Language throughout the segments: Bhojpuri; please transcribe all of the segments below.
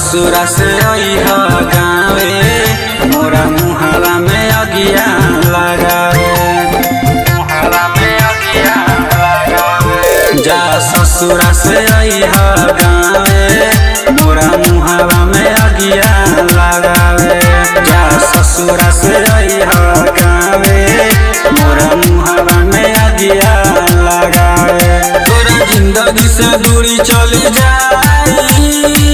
ससुरा से अइह गावे मोरा मुहावा में अगिया लगावे मुहावा में अगिया लगावे जा ससुरा से अइह गावे मोरा मुहावा में अगिया लगावे जा ससुरा से अइह गावे मोरा मुहावा में अगिया लगावे तोरा जिंदगी से दूरी चली जाई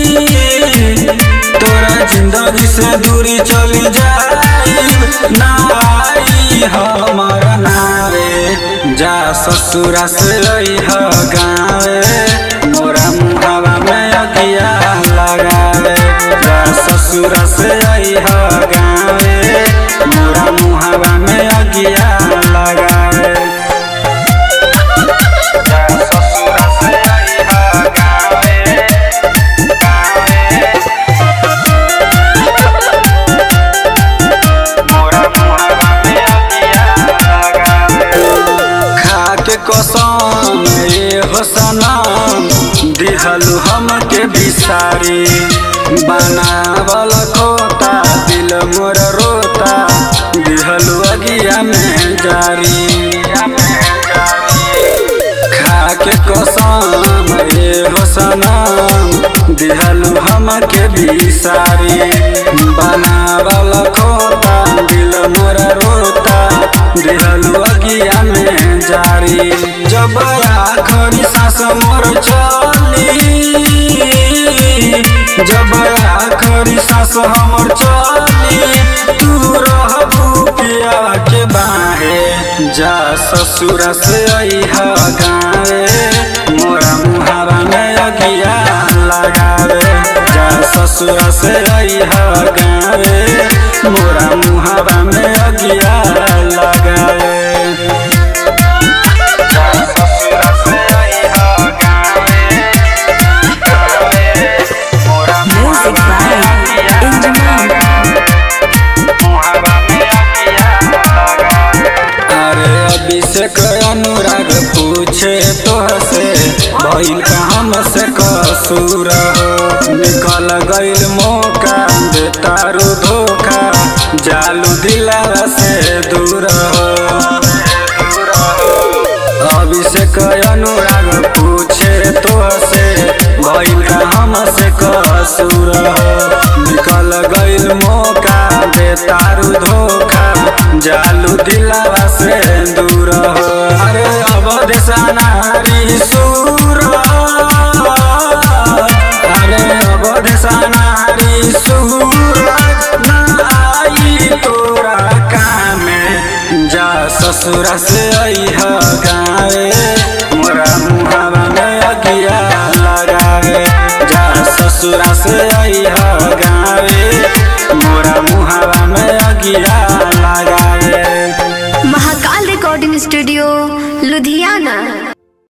तोरा जिंदगी से दूरी चली जाई ना आई हमर नारे जा ससुरा से अइह गावे मोरा मुहावा में अगिया लगावे जा ससुरा से अइह गावे मोरा मुहावा में अगिया लगावे जा ससुरा से अइह गावे गावे मोरा मुहावा में अगिया लगावे खाके कसम ए हो सनम दिहलु हमके बिसारी बनावल खोता दिल मोर रोता दिहलु अगिया में जारी खाके कसम ए हो सनम दिहलु हमके बिसारी बनावल खोता दिल मोर रोता दिहलु अगिया में जारी जब आखरी सांस मोर चली जब आखरी सांस हमर चली तू रहबू पिया के बाहे जा ससुर से अइह गावे मोरा मुहावा में अगिया लगावे जा ससुर से अइह गावे मोरा मुहावा में अगिया लगावे जा ससुर से अइह गावे गावे मोरा Music by Injaman. अरे अभिषेक अनुराग पूछे तोहसे भइल का हमसे कसूर हो निकल गइल मौका दे तारू धोखा जालू दिलावा से दूर हो अभिषेक अनुराग पूछे तोहसे भइल का हमसे कसूर हो निकल गइल मौका दे तारू धोखा जालू दिलावा से दूर हो अरे अब देशानारी सूर अरे अब देशानारी सूर ना आई तोरा कामे जा ससुरा से अइह गावे मोरा मुहावा में अगिया लगावे जा ससुरा से अइह गावे मोरा मुहावा में अगिया लगावे महाकाल रिकॉर्डिंग स्टूडियो